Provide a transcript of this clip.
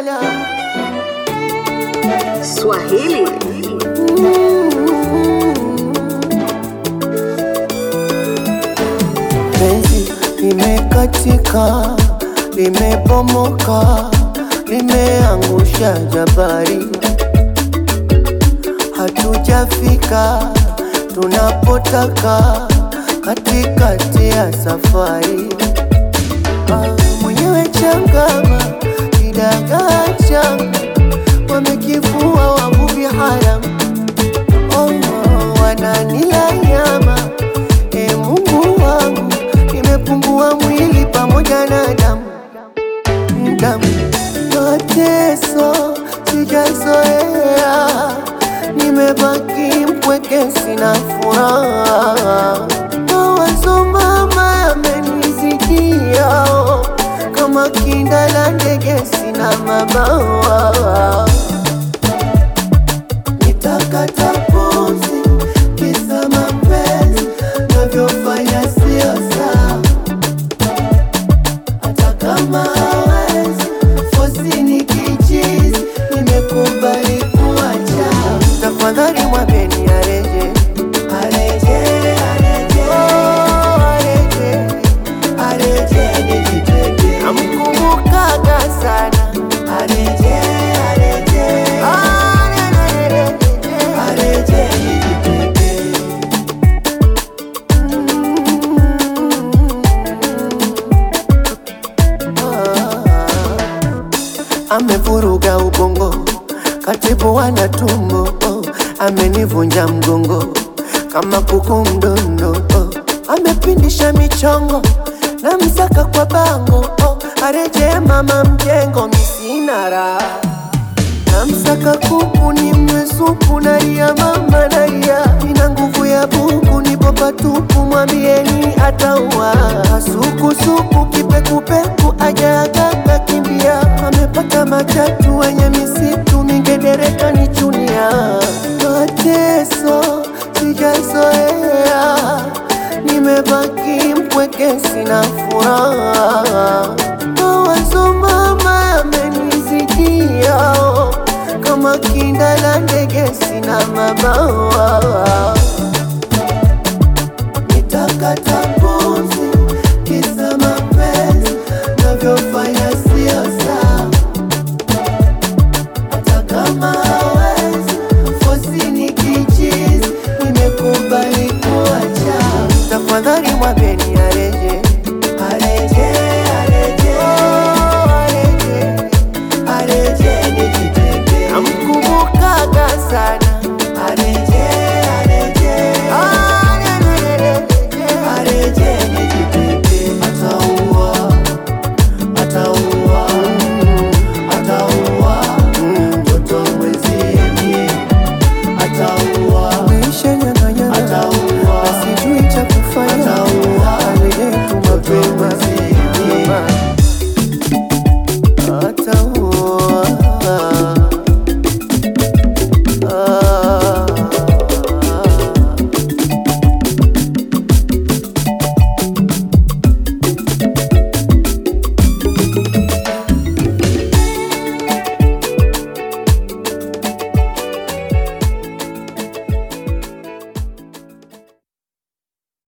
lala Swahili penzi limekatika, limebomoka, limeangusha jabari, hatujafika tunapotaka katikati ya safari. Ah, mwenyewe changama kidagaa changa wamekifua wavuvi haramu oh, wananila nyama e Mungu wangu, nimepungua mwili pamoja na damu damu, mateso sijazoea, nimebaki mpweke, sina furaha, mawazo mama yamenizidia, oh, kama kinda la ndege, sina mabawa nitakata pumzi kisa mapenzi navyofanya sio sawa, hata kama hawezi fosi ni kichizi, nimekubali kuacha. Tafadhali mwambeni areje, areje, areje, oh, areje, areje nijitenge, namkumbukaga sana areje, areje, areje, areje nijitenge. amevuruga ubongo, katibu wana tumbo, oh, amenivunja mgongo kama kuku mdondo, oh, amepindisha michongo na msaka kwa bango, oh, areje mama mjengo, misina raha namsaka kuku ni mwesuku nalia mama nalia, ina nguvu ya buku nipo patupu, mwambieni ataua sukusuku kipekupeku ajaagaka kimbia, amepata matatu wenye misitu mingedereka ni chunia, mateso sijazoea, nimebaki mpweke, sina furaha, mawazo mama yamenizidia, oh, kama kinda la ndege, sina mabawa nitakata pumzi kisa mapenzi navyofanya sio sawa, hata kama hawezi fosi ni kichizi, nimekubali kuacha. Tafadhali mwambeni